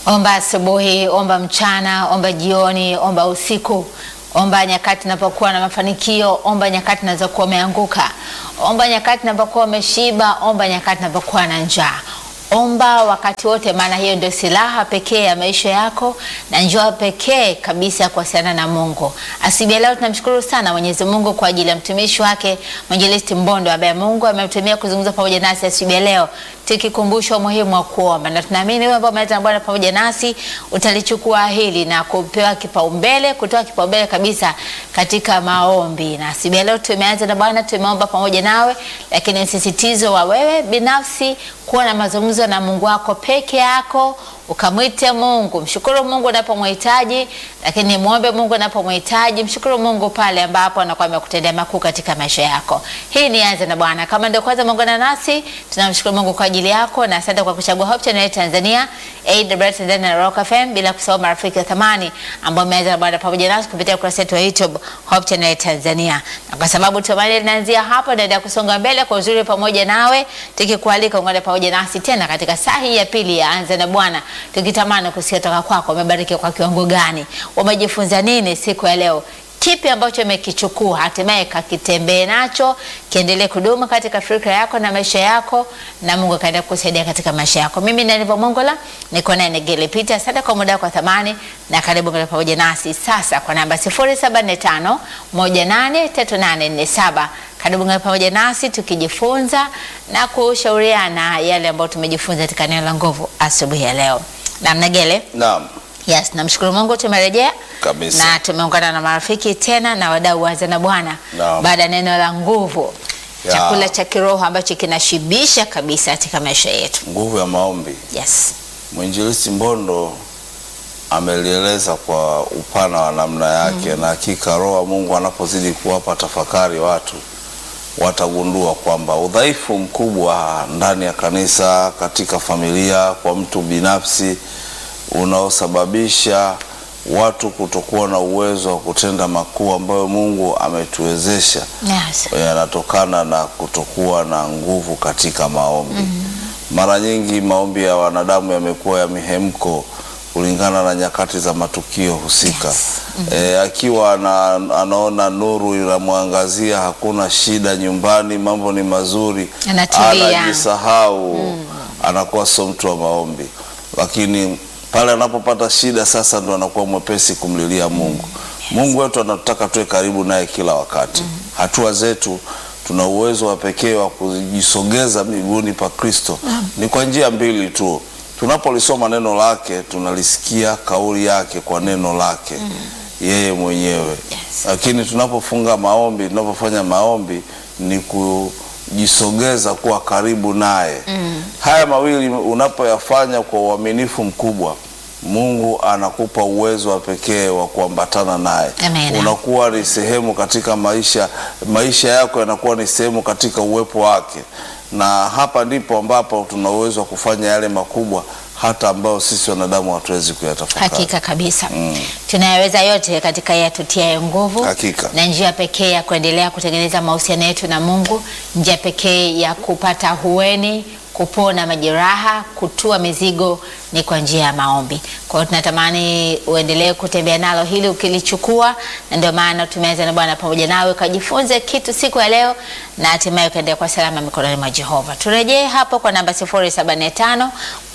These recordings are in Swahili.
Omba asubuhi, omba mchana, omba jioni, omba usiku. Omba nyakati unapokuwa na mafanikio, omba nyakati unazokuwa umeanguka, omba nyakati unapokuwa umeshiba, omba nyakati unapokuwa na njaa. Omba wakati wote, maana hiyo ndio silaha pekee ya maisha yako na njia pekee kabisa ya kuwasiliana na Mungu. Asubuhi ya leo tunamshukuru sana Mwenyezi Mungu kwa ajili ya mtumishi wake Mwinjilisti Mbondo ambaye Mungu amemtumia kuzungumza pamoja nasi asubuhi ya leo, tukikumbusha umuhimu wa kuomba, na tunaamini wewe ambao umeleta Bwana pamoja nasi utalichukua hili na kupewa kipaumbele, kutoa kipaumbele kabisa katika maombi. Na asubuhi ya leo tumeanza na Bwana, tumeomba pamoja nawe, lakini msisitizo wa wewe binafsi kuwa na mazungumzo na Mungu wako peke yako, ukamwite Mungu, mshukuru Mungu unapomhitaji, lakini muombe Mungu unapomhitaji, mshukuru Mungu pale ambapo anakuwa amekutendea makuu katika maisha yako. Hii ni Anza na Bwana. Kama ndio kwanza muungana nasi, tunamshukuru Mungu kwa ajili yako na asante kwa kuchagua Hope Channel Tanzania, AWR Tanzania na Rock FM, bila kusahau marafiki wa thamani ambao wameanza na Bwana pamoja nasi kupitia ukurasa wetu wa YouTube Hope Channel Tanzania. Na kwa sababu tumaini linaanzia hapa, naendelea kusonga mbele kwa uzuri pamoja nawe, tukikualika ungane pamoja nasi tena katika saa hii ya pili ya Anza na Bwana, tukitamani kusikia toka kwako, umebarikiwa kwa kiwango gani, umejifunza nini siku ya leo kipi ambacho umekichukua hatimaye kakitembee nacho, kiendelee kudumu katika fikra yako na maisha yako, na Mungu akaendelea kusaidia katika maisha yako. Mimi Ndanivo Mongola niko naye Negele Peter. Asante kwa muda wako thamani, na karibu ngana pamoja nasi sasa kwa namba 0745 183847. Karibu ngana pamoja nasi tukijifunza na kushauriana yale ambayo tumejifunza katika neno la nguvu asubuhi ya leo. Na Negele, Naam, Yes, namshukuru Mungu tumerejea Kabisa. na tumeungana na marafiki tena na wadau wa Anza na Bwana Naam. baada ya neno la nguvu, Ya. chakula cha kiroho ambacho kinashibisha kabisa katika maisha yetu. nguvu ya maombi. Yes. Mwinjilisti Mbondo amelieleza kwa upana wa namna yake, na hakika Roho wa Mungu anapozidi kuwapa tafakari watu watagundua kwamba udhaifu mkubwa ndani ya kanisa, katika familia, kwa mtu binafsi unaosababisha watu kutokuwa na uwezo wa kutenda makuu ambayo Mungu ametuwezesha Yes. yanatokana na kutokuwa na nguvu katika maombi. Mara nyingi maombi ya wanadamu yamekuwa ya mihemko kulingana na nyakati za matukio husika. E, akiwa ana, anaona nuru inamwangazia, hakuna shida nyumbani, mambo ni mazuri, Anatulia. anajisahau, anakuwa sio mtu wa maombi, lakini pale anapopata shida sasa ndo anakuwa mwepesi kumlilia Mungu. Mungu wetu anataka tuwe karibu naye kila wakati. Hatua zetu tuna uwezo wa pekee wa kujisogeza miguuni pa Kristo ni kwa njia mbili tu. Tunapolisoma neno lake, tunalisikia kauli yake kwa neno lake yeye mwenyewe, lakini tunapofunga maombi, tunapofanya maombi ni kujisogeza kuwa karibu naye. Haya mawili unapoyafanya kwa uaminifu mkubwa, Mungu anakupa uwezo wa pekee wa kuambatana naye. Amen. Unakuwa ni sehemu katika maisha, maisha yako yanakuwa ni sehemu katika uwepo wake, na hapa ndipo ambapo tuna uwezo wa kufanya yale makubwa hata ambayo sisi wanadamu hatuwezi kuyatafakari. Hakika kabisa. Tunayaweza yote katika yeye atutiaye nguvu. Hakika. Na njia pekee ya kuendelea kutengeneza mahusiano yetu na Mungu, njia pekee ya kupata hueni, kupona majeraha, kutua mizigo ni kwa njia ya maombi. Kwa hiyo tunatamani uendelee kutembea nalo hili ukilichukua, na ndio maana tumeanza na Bwana pamoja nawe ukajifunze kitu siku ya leo na hatimaye ukaendelea kwa salama mikononi mwa Jehova. Turejee hapo kwa namba 075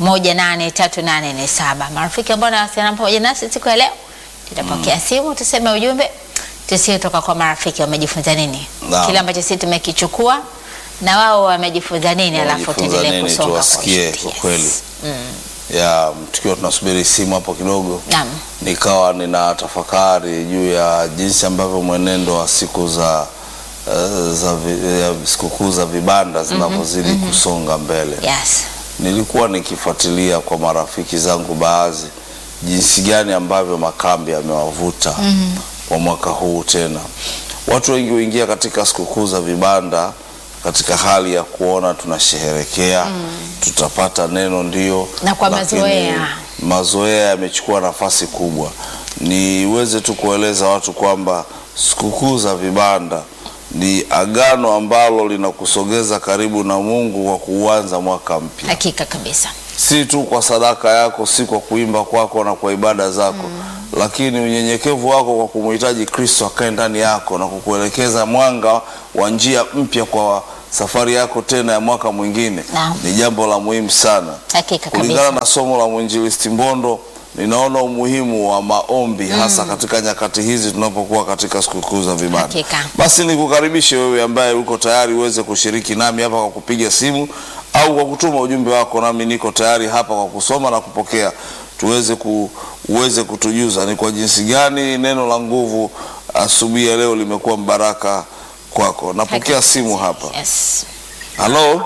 183847. Marafiki ambao wanawasiliana pamoja nasi siku ya leo, tutapokea simu, tuseme ujumbe, tusie toka kwa marafiki wamejifunza nini, Naam. kile ambacho sisi tumekichukua na wao wamejifunza nini, alafu Wamejifunza tuendelee nini, kusonga kwa tuwasikie ushindi. kwa Yes. kweli. ya tukiwa tunasubiri simu hapo kidogo Naam. nikawa nina tafakari juu ya jinsi ambavyo mwenendo wa siku za eh, za vi- ya sikukuu za vibanda zinavyozidi kusonga mbele. Yes. Nilikuwa nikifuatilia kwa marafiki zangu baadhi jinsi gani ambavyo makambi yamewavuta kwa mwaka huu tena. Watu wengi huingia katika sikukuu za vibanda katika hali ya kuona tunasherehekea, tutapata neno ndio, Na kwa lakini mazoea. mazoea yamechukua nafasi kubwa. Niweze tu kueleza watu kwamba sikukuu za vibanda ni agano ambalo linakusogeza karibu na Mungu kwa kuanza mwaka mpya. Hakika kabisa. si tu kwa sadaka yako, si kwa kuimba kwako na kwa ibada zako lakini unyenyekevu wako kwa kumhitaji Kristo akae ndani yako na kukuelekeza mwanga wa njia mpya kwa safari yako tena ya mwaka mwingine Naam. ni jambo la muhimu sana. Hakika Kulingana kabisa. na somo la mwinjilisti Mbondo, ninaona umuhimu wa maombi hasa katika nyakati hizi tunapokuwa katika sikukuu za vibanda. Hakika. Basi nikukaribishe wewe ambaye uko tayari uweze kushiriki nami hapa kwa kupiga simu au kwa kutuma ujumbe wako, nami niko tayari hapa kwa kusoma na kupokea, tuweze ku, uweze kutujuza ni kwa jinsi gani neno la nguvu asubuhi ya leo limekuwa mbaraka kwako. Napokea Hakika. simu hapa. Yes. Halo,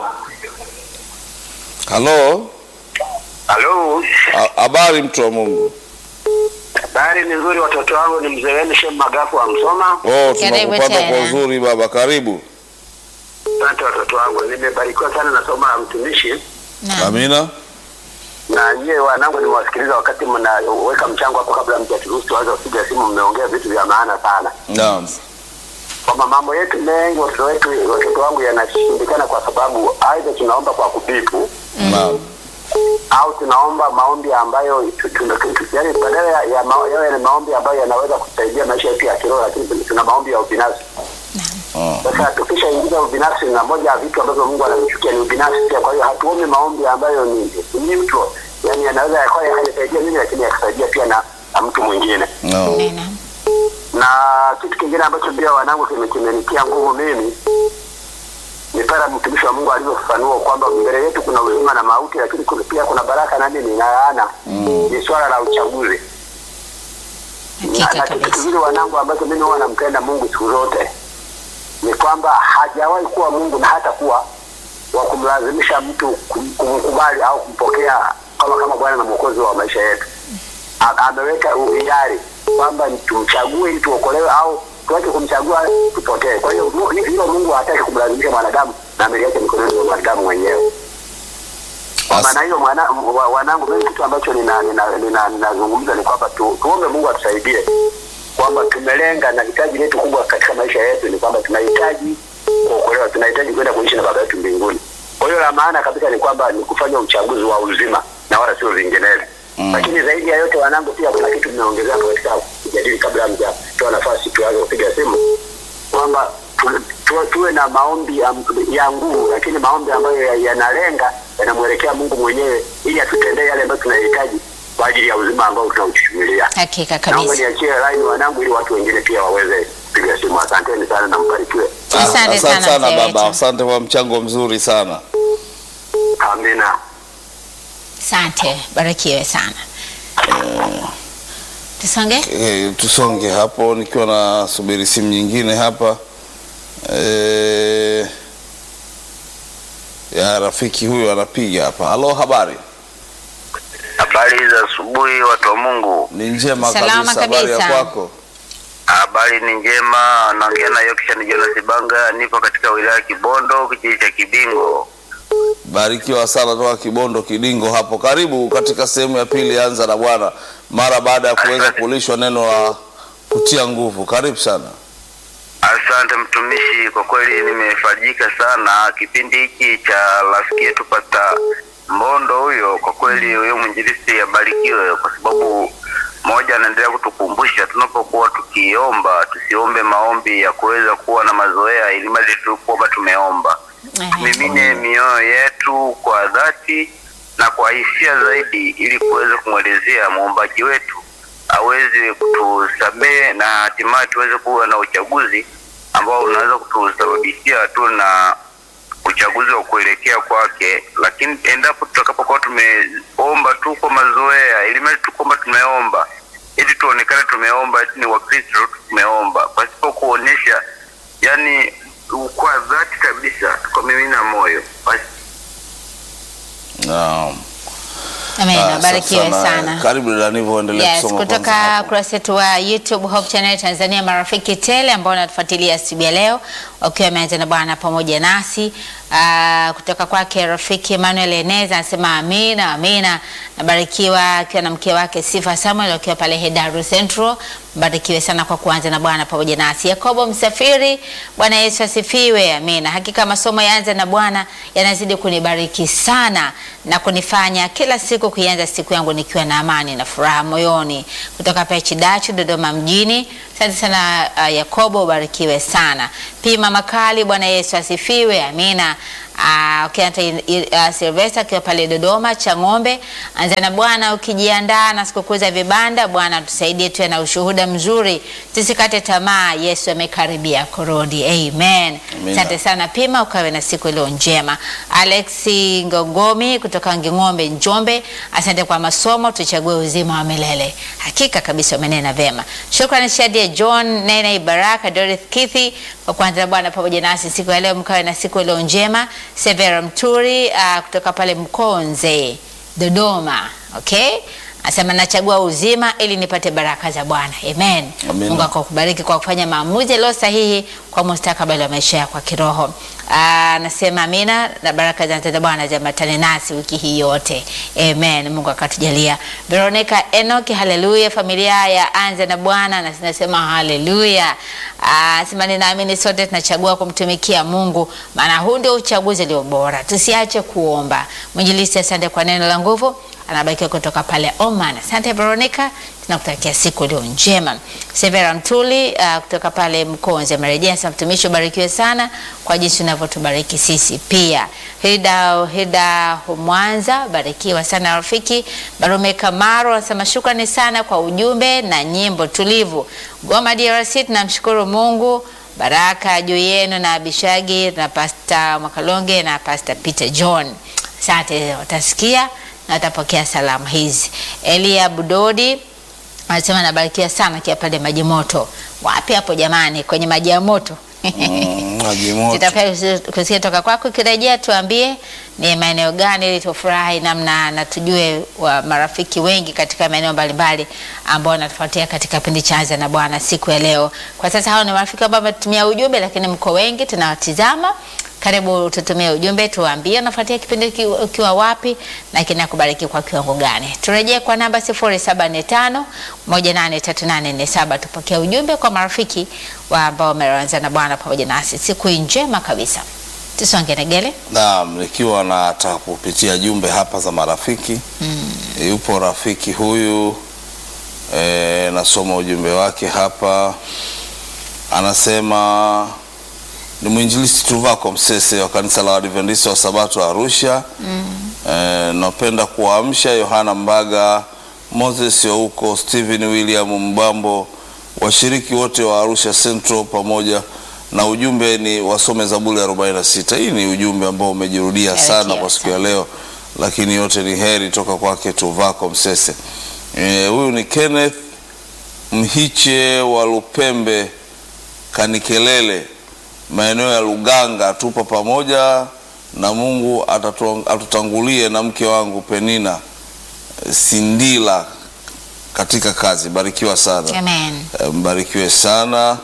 halo, Halo, Ha- habari mtu wa Mungu? habari ni nzuri. Watoto wangu ni mzee wenu Shem Magafu wa Msoma. Oh, Karibu tunakupata kwa tena. uzuri baba, karibu. Asante watoto wangu, nimebarikiwa sana na somo la mtumishi, Naam. Amina. na nyie wanangu nimewasikiliza wakati mnaweka mchango hapo, kabla mjaturuhusu tuanze kupiga simu. Mmeongea vitu vya maana sana, Naam. kwamba mambo yetu mengi watoto wetu, watoto wangu yanashindikana kwa sababu aidha tunaomba kwa kupipu Naam. au tunaomba maombi ambayo tu- tu- tu- yaani badala ya- ya ma- yawe ni maombi ambayo yanaweza kusaidia maisha yetu ya kiroho, lakini tuna maombi ya ubinafsi. Oh. Sasa tukishaingiza ubinafsi, na moja ya vitu ambavyo Mungu anavichukia ni ubinafsi pia. Kwa hiyo hatuombi maombi ambayo ni ni neutral, yani yanaweza yakawa yakasaidia mimi, lakini yakasaidia pia na, na mtu mwingine. No. Nena. Na kitu kingine ambacho pia wanangu kime- kimenitia nguvu mimi ni pale mtumishi wa Mungu alivyofafanua kwamba mbele yetu kuna uzima na mauti, lakini kuna- pia kuna baraka na nini na laana. Ni swala la uchaguzi na, Hakika na kitu kabisa. kingine wanangu ambacho mimi huwa nampenda Mungu siku zote ni kwamba hajawahi kuwa Mungu na hata kuwa wa kumlazimisha mtu kum- kumkubali au kumpokea kama kama Bwana na Mwokozi wa maisha yetu. A- Ameweka uhiari kwamba ni tumchague ili tuokolewe au tuache kumchagua tupotee. Kwa hiyo mu- hilo Mungu hataki kumlazimisha mwanadamu na ameliacha mikononi mwa mwanadamu mwenyewe. Kwa As- maana hiyo mwana, wa- wanangu, mimi kitu ambacho ninazungumza nina, nina, ninazungumza ni kwamba tu, tuombe Mungu atusaidie kwamba tumelenga na hitaji letu kubwa katika maisha yetu ni kwamba tunahitaji kuokolewa, tunahitaji kwenda kuishi na Baba yetu mbinguni. Kwa hiyo la maana kabisa ni kwamba ni kufanya uchaguzi wa uzima na wala sio vinginevyo. Mm. Lakini zaidi ya yote, wanangu, pia kuna kitu mmeongezea hapo katika kujadili, kabla mjatoa nafasi tuanze kupiga simu, kwamba tu- tu- tuwe na maombi ya, ya nguvu, lakini maombi ambayo ya- yanalenga yanamwelekea Mungu mwenyewe, ili atutendee yale ambayo tunahitaji kwa ajili ya uzima ambao tunauchumilia. Hakika Naomba kabisa. niachie line wanangu ili watu wengine pia waweze kupiga simu. Asanteni sana na mbarikiwe. Ah, Asante Asante sana sana mzee baba, wetu. asante kwa mchango mzuri sana. Amina. Asante. Barikiwe sana. Tusonge. E, tusonge hapo nikiwa na subiri simu nyingine hapa e, ya rafiki huyu anapiga hapa. Halo, habari? Habari za asubuhi, watu wa Mungu. Ni njema Salama kabisa. Habari ya kabisa. kwako? Habari ni njema. Naongea na Yokishan Jonas Banga, nipo katika wilaya ya Kibondo, kijiji cha Kibingo. Barikiwa sana toka Kibondo Kidingo hapo. Karibu katika sehemu ya pili, anza na Bwana mara baada ya kuweza kulishwa neno la kutia nguvu. Karibu sana. Asante mtumishi, kwa kweli nimefarijika sana kipindi hiki cha rafiki yetu Pasta Mbondo huyo. Kwa kweli huyo mwinjilisti abarikiwe, kwa sababu moja, anaendelea kutukumbusha tunapokuwa tukiomba tusiombe maombi ya kuweza kuwa na mazoea, ili mradi tu kwamba tumeomba mimine mioyo yetu kwa dhati na kwa hisia zaidi, ili kuweza kumwelezea muombaji wetu aweze kutusamehe na hatimaye tuweze kuwa na uchaguzi ambao unaweza kutusababishia tu na uchaguzi wa kuelekea kwake. Lakini endapo tutakapokuwa tumeomba tu kwa mazoea, ili mradi tu kwamba tumeomba ili tuonekane tumeomba, eti ni Wakristo tumeomba, pasipo kuonyesha yani kwa dhati kabisa kwa mimina moyo basi Naam. Amen. Ah, Barikiwe sasa na- sana. Karibu dada Nivo, endelea Yes, kusoma kutoka kwanza hapo. ukurasa wetu wa YouTube Hope Channel Tanzania, marafiki tele ambao wanatufuatilia siku ya leo wakiwa wameanza na Bwana pamoja nasi. Uh, kutoka kwake rafiki Emmanuel Eneza anasema amina, amina. Nabarikiwa akiwa na mke wake Sifa Samuel wakiwa pale Hedaru Central. Mbarikiwe sana kwa kuanza na Bwana pamoja nasi. Yakobo Msafiri, Bwana Yesu asifiwe. Amina. Hakika masomo yaanza na Bwana yanazidi kunibariki sana na kunifanya kila siku kuianza siku yangu nikiwa na amani na furaha moyoni. Kutoka pale Chidachu, Dodoma mjini. Asante sana uh, Yakobo, ubarikiwe sana. Pia Mama Kali, Bwana Yesu asifiwe. Amina. Uh, ukianta uh, Silvesta akiwa pale Dodoma cha ng'ombe, anza na Bwana ukijiandaa na sikukuu za vibanda. Bwana tusaidie tuwe na ushuhuda mzuri, tusikate tamaa. Yesu amekaribia kurudi. Amen. Amina. Asante sana Pima, ukawe na siku iliyo njema. Alex Ngogomi kutoka Nging'ombe, Njombe, asante kwa masomo, tuchague uzima wa milele. Hakika kabisa umenena vema. Shukrani Shadia John, Nene Baraka, Dorothy Kithi kwa kuanza na Bwana pamoja nasi siku ya leo, mkawe na siku iliyo njema. Severa Mturi uh, kutoka pale Mkonze, Dodoma. Okay? Asema nachagua uzima ili nipate baraka za Bwana. Amen. Amina. Mungu akubariki kwa kufanya maamuzi yaliyo sahihi kwa mustakabali wa maisha yako ya kiroho. Ah, Nasema amina na baraka za mtenda Bwana ziambatane nasi wiki hii yote. Amen. Mungu akatujalia. Veronica Enoch, haleluya. Familia ya Anza na Bwana na nasema haleluya. Ah, Sema ninaamini sote tunachagua kumtumikia Mungu maana huu ndio uchaguzi ulio bora. Tusiache kuomba. Mwinjilisti, asante kwa neno la nguvu anabarikiwa kutoka pale Oman. Asante Veronica, tunakutakia siku iliyo njema. Severa Mtuli uh, kutoka pale Mkonze amerejea. Sasa mtumishi, ubarikiwe sana kwa jinsi unavyotubariki sisi pia. Hilda Hilda Mwanza, barikiwa sana rafiki. Barume Kamaro anasema shukrani sana kwa ujumbe na nyimbo tulivu. Goma DRC, tunamshukuru Mungu baraka juu yenu na Abishagi na Pasta Mwakalonge na Pasta Peter John. Asante, watasikia na watapokea salamu hizi. Elia Budodi anasema nabarikiwa sana kia pale maji moto. Wapi hapo jamani, kwenye maji ya moto? Mm, maji moto. Tutapenda kusikia toka kwako. Ukirejea tuambie ni maeneo gani, ili tufurahi namna na tujue wa marafiki wengi katika maeneo mbalimbali ambao wanatufuatia katika kipindi cha Anza na Bwana siku ya leo. Kwa sasa hao ni marafiki ambao wametumia ujumbe, lakini mko wengi tunawatizama. Karibu tutumie ujumbe, tuambie unafuatia kipindi ki- ukiwa wapi na kinakubariki kwa kiwango gani. Turejee kwa namba 0745 183847 tupokee ujumbe kwa marafiki wa ambao wameanza na Bwana pamoja nasi. Siku hii njema kabisa. Tusonge negele. Naam, nikiwa nataka kupitia jumbe hapa za marafiki e, yupo rafiki huyu e, nasoma ujumbe wake hapa, anasema ni mwinjilisti Tuvako Msese wa kanisa la Waadventista wa Sabato Arusha. E, napenda kuwaamsha Yohana Mbaga, Moses Youko, Stephen William Mbambo, washiriki wote wa Arusha Central pamoja na ujumbe ni wasome Zaburi 46. Hii ni ujumbe ambao umejirudia Heri sana kia kwa siku ya sana. leo, lakini yote ni heri toka kwake Tuvako Msese. Eh, Huyu ni Kenneth Mhiche wa Lupembe Kanikelele, maeneo ya Luganga. Tupo pamoja na Mungu atatu- atutangulie na mke wangu Penina eh, Sindila katika kazi. Barikiwa sana. Amen. Eh, mbarikiwe sana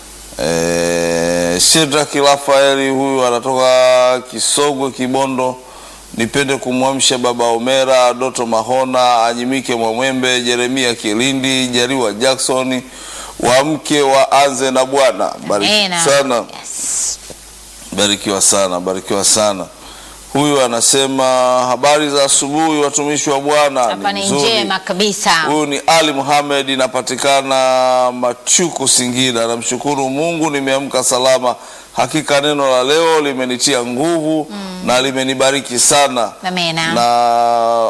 e, Shedraki Rafaeli huyu anatoka Kisogwe Kibondo. Nipende kumwamsha baba Omera Doto Mahona Anyimike Mwamwembe Jeremia Kilindi Jariwa Jackson wamke wa anze na Bwana. Bariki Amen. sana Yes. barikiwa sana, barikiwa sana. Huyu anasema habari za asubuhi, watumishi wa Bwana. Hapa ni nzuri. njema kabisa. Huyu ni Ali Muhamed, inapatikana Machuku, Singida. Namshukuru Mungu nimeamka salama. Hakika neno la leo limenitia nguvu na limenibariki sana Amena. na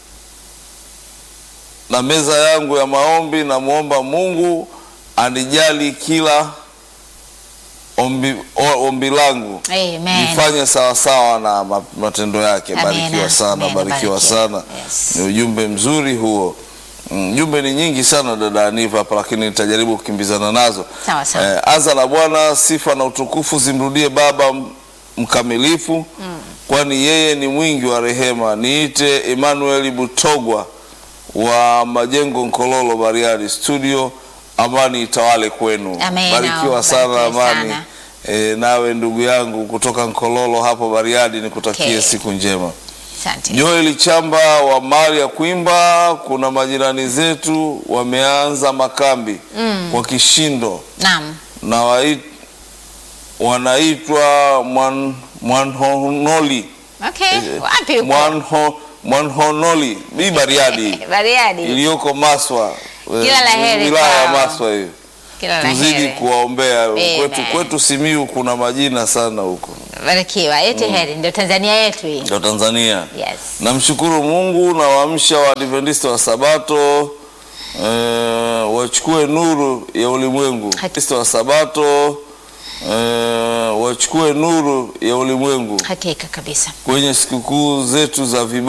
na meza yangu ya maombi, namwomba Mungu anijali kila ombi, o- ombi langu Amen. nifanye sawasawa na ma- matendo yake. Amina. Barikiwa sana, Amina. barikiwa Barikiwa. sana. Yes. Ni ujumbe mzuri huo. Mm, Jumbe ni nyingi sana dada Aniva hapa, lakini nitajaribu kukimbizana nazo. Sawa sawa. Eh, anza na Bwana, sifa na utukufu zimrudie Baba m- mkamilifu, kwani yeye ni mwingi wa rehema. Niite Emmanuel Butogwa wa Majengo Nkololo, Bariadi studio. Amani itawale kwenu. Amen. Barikiwa sana Barikiwe Amani. sana. E, nawe ndugu yangu kutoka Nkololo hapo Bariadi, nikutakie Okay. siku njema. Asante. Joel Chamba wa mali ya Kwimba, kuna majirani zetu wameanza makambi kwa kishindo Naam. na wai, wanaitwa mwan, Mwanhonoli Okay. Wapi huko? Mwanho, Mwanhonoli hii Bariadi Bariadi. iliyoko Maswa eh, Kila la heri wilaya ya kwao. Maswa hiyo. Kila la Tuzidi heri. kuwaombea Amen. kwetu, kwetu Simiu kuna majina sana huko Barikiwa. Yote heri ndio Tanzania yetu hii. ndio Tanzania. Yes. Namshukuru Mungu na waamsha Waadventista wa Sabato eh, wachukue nuru ya ulimwengu. Waadventista wa Sabato eh, wachukue nuru ya ulimwengu Hakika kabisa. kwenye sikukuu zetu za vibali